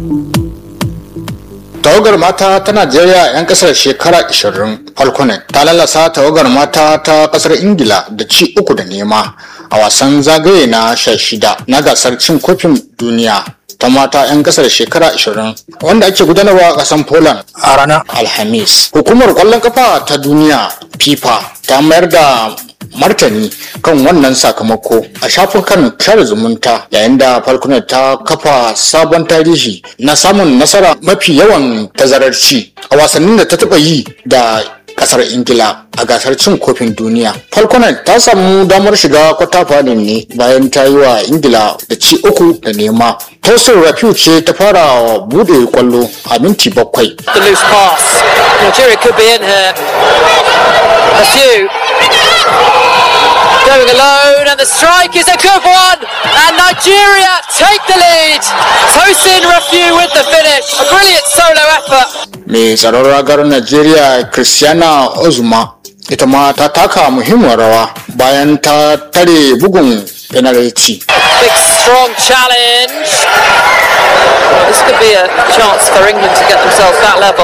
tawagar mata ta najeriya 'yan kasar shekara 20 falconet ta lalasa tawagar mata ta kasar ingila da ci uku da nema a wasan zagaye na 16 na gasar cin kofin duniya ta mata 'yan kasar shekara 20 wanda ake gudanarwa a kasan poland a ranar alhamis hukumar kwallon kafa ta duniya fifa ta mayar da martani kan wannan sakamako a shafukan share zumunta yayin da falconet ta kafa sabon tarihi na samun nasara mafi yawan tazarar ci a wasannin da ta taba yi da kasar ingila a gasar cin kofin duniya falconet ta samu damar shiga kwata final ne bayan ta yi wa ingila da ci uku da nema tosin rafiu ce ta fara bude kwallo a minti bakwai The loose pass. Nigeria could be in here. A few. Going alone, and the strike is a good one. And Nigeria take the lead. Tosin Rafiu with the finish. A brilliant solo effort. mai tsaron ragar najeriya christiana ozuma ita ma ta taka muhimmiyar rawa bayan ta tare bugun penalty Big strong challenge. Well, this could be a chance for England to get themselves that level.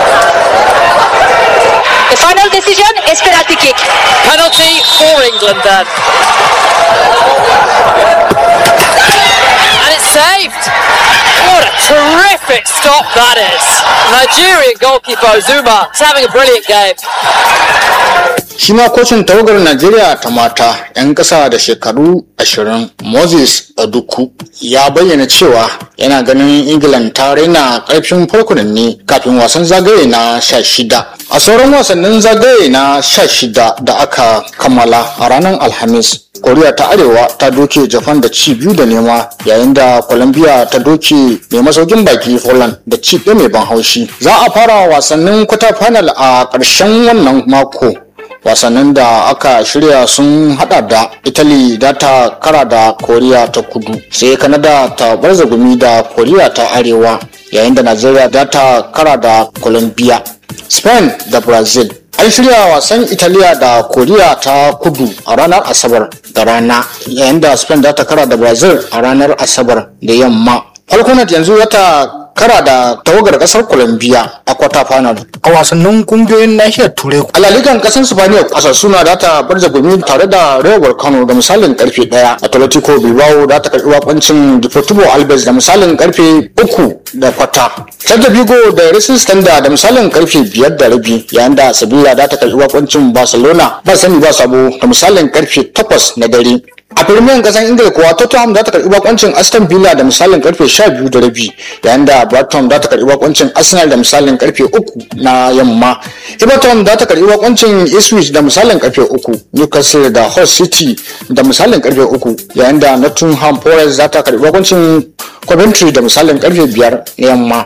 The final decision is penalty kick. Penalty for England then. And it's saved. What a terrific stop that is. Nigerian goalkeeper Zuma is having a brilliant game. shi ma kocin tawagar najeriya ta mata 'yan ƙasa da shekaru 20 moses aduku ya bayyana cewa yana ganin england ta raina ƙarfin farkunan ne kafin wasan zagaye na 16 a sauran wasannin zagaye na 16 da aka kammala a ranar alhamis koriya ta arewa ta doke japan da ci biyu da nema yayin da colombia ta doke mai masaukin baki poland da ci ɗaya mai ban haushi za a fara wasannin kwata final a ƙarshen wannan mako wasannin da aka shirya sun hada da italy da ta kara da koriya ta kudu sai kanada ta barza gumi da koriya ta arewa yayin da najeriya da ta kara da colombia spain da brazil an shirya wasan italiya da koriya ta kudu a ranar asabar da rana yayin da spain da ta kara da brazil a ranar asabar da yamma falconet yanzu wata kara da tawagar kasar colombia a kwata final a wasannin kungiyoyin nahiyar turai alalikan kasar spaniya kasar suna da ta barza gumi tare da rewar kano da misalin karfe daya atletico bilbao da ta karbi wakoncin deportivo alves da misalin karfe uku da kwata Celta Vigo da Racing Standard da misalin karfe biyar da rabi yayin da Sevilla da ta karbi wakoncin Barcelona ba sani ba sabo da misalin karfe takwas na dare a firmiyan kasan ingila kuwa tottenham za ta karbi bakoncin aston villa da misalin karfe 12 da rabi yayin da brighton za ta karbi bakoncin arsenal da misalin karfe 3 na yamma everton za ta karbi bakoncin ipswich da misalin karfe 3 newcastle da hull city da misalin karfe 3 yayin da nottingham forest za ta karbi bakoncin coventry da misalin karfe 5 na yamma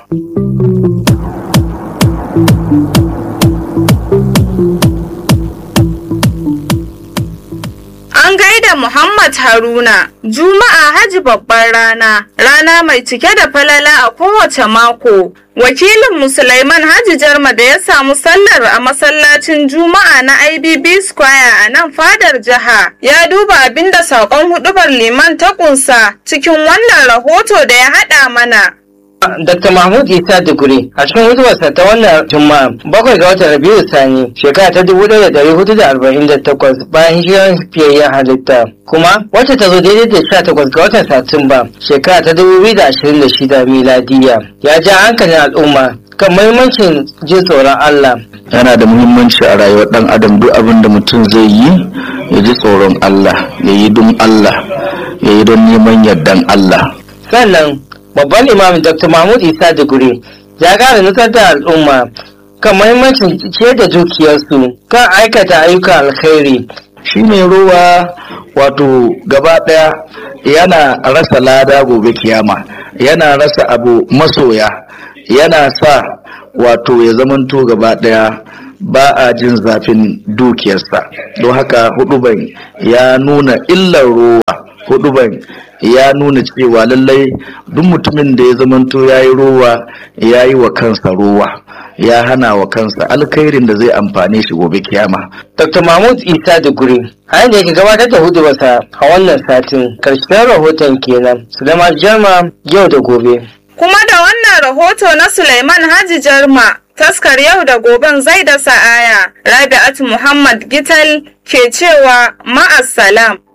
An gaida Muhammad Haruna, Juma'a Haji babbar rana, rana mai cike da falala a kowace mako. Wakilin Musulaiman Haji Jarma da ya samu sallar a masallacin Juma'a na IBB Square a nan fadar jiha ya duba abinda saƙon hudubar liman ta kunsa cikin wannan rahoto da ya haɗa mana. Dr. Mahmud Isa Duguri a cikin hutubarsa ta wannan Juma'a bakwai ga watan Rabiu Sani shekara ta dubu ɗaya da ɗari hudu da arba'in da takwas bayan hijirar fiyayyen halitta kuma wacce ta zo daidai da sha takwas ga watan Satumba shekara ta dubu biyu da ashirin da shida miladiya ya ja hankalin al'umma kan muhimmancin jin tsoron Allah. yana da muhimmanci a rayuwar ɗan adam duk abin da mutum zai yi ya ji tsoron Allah ya yi don Allah ya yi don neman yardan Allah Sannan babban imamin Dr. Mahmud Isa Duguri ya ƙara nutsar da al'umma kan muhimmancin ce da dukiyarsu kan aikata ayyukan alkhairi shine ruwa wato gaba ɗaya yana rasa lada gobe kiyama yana rasa abu masoya yana sa wato ya zamanto gaba ɗaya ba a jin zafin dukiyarsa don haka huduban ya nuna illar ruwa huduban ya nuna cewa lallai duk mutumin da ya zamanto ya yi ruwa ya yi wa kansa ruwa ya hana wa kansa alkhairin da zai amfane shi gobe kiyama Dr. Mahmud Isa Duguri a yadda yake gabatar da hudubarsa a wannan satin karshen rahoton kenan Sulaiman Jarma yau da gobe. Kuma da wannan rahoto na Suleiman Haji Jarma, taskar yau da goben zai da sa'aya, Rabi'atu Muhammad Gital ke cewa ma'assalam.